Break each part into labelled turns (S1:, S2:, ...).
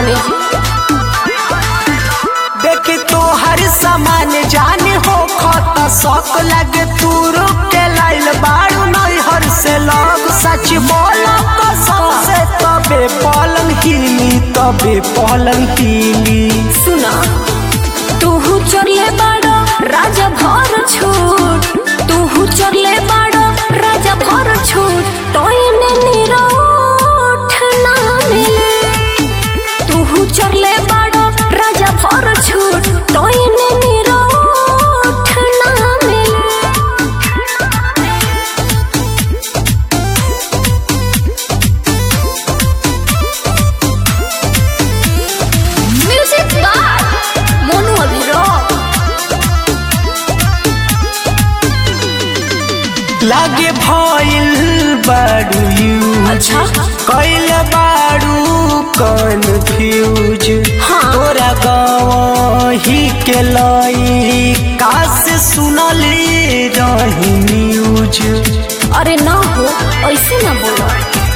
S1: तनी जी
S2: देखी तो हर सामान जाने हो खत शौक लगे तू रुक के लाइल बाड़ू नहीं हर से लग सच बोलो कसम से तबे पलंग हिली तबे पलंग हिली
S1: सुना तूहू चरले बाड़ो राजा भर छूट तूहू चरले बाड़ो राजा भर छूट तोयने निरोठ ना मिले तूहू चरले बाड़ो राजा भर छूट तोयने निरोठ ना मिले म्यूजिक बार मोनू अभिरोक
S2: लागे भइल बाड़ू यू
S1: अच्छा
S2: कैल बाड़ू कन्फ्यूज
S1: हाँ।
S2: तोरा गवही के लई काश सुनली रही न्यूज
S1: अरे ना हो ऐसे ना बोलो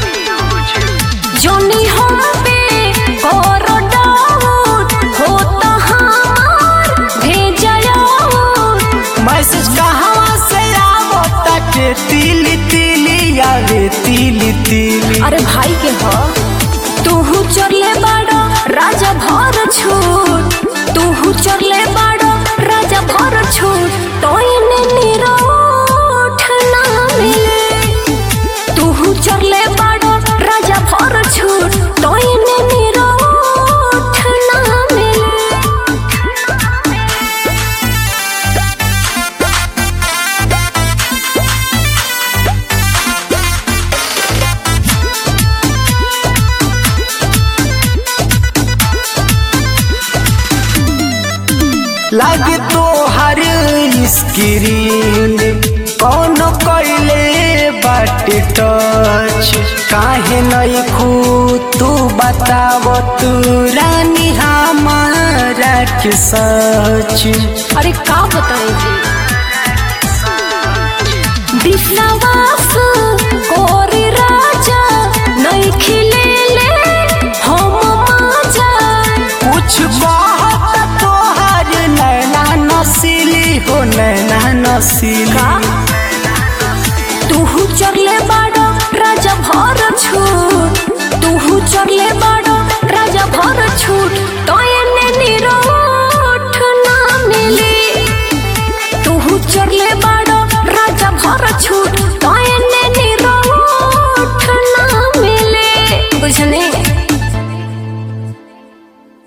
S1: जोनी हम पे करो डाउट हो तो हमार भेजयो
S2: मैसेज कहवा से आवता के तिली तिली आवे तिली तिली
S1: अरे भाई के हो तूहू चरले बाड़ो राजा भर छूट तूहू चरले बाड़ो राजा भर छूट तोयने निरोठ ना मिले तूहू चरले बाड़ो राजा भर छूट तोयने निरोठ ना मिले
S2: लागे तो हर स्क्रीन कौन कैले बाटे टच काहे नहीं खू तू बताव तू रानी हमारा के सच
S1: अरे का बताएं जी विश्वास कोरी राजा नहीं खिले ले हम माजा
S2: कुछ बहुत तोहर नैना नसीली हो नैना नसीली
S1: का तूहू चरले बाड़ो राजा भर छूट तूहू चरले बाड़ो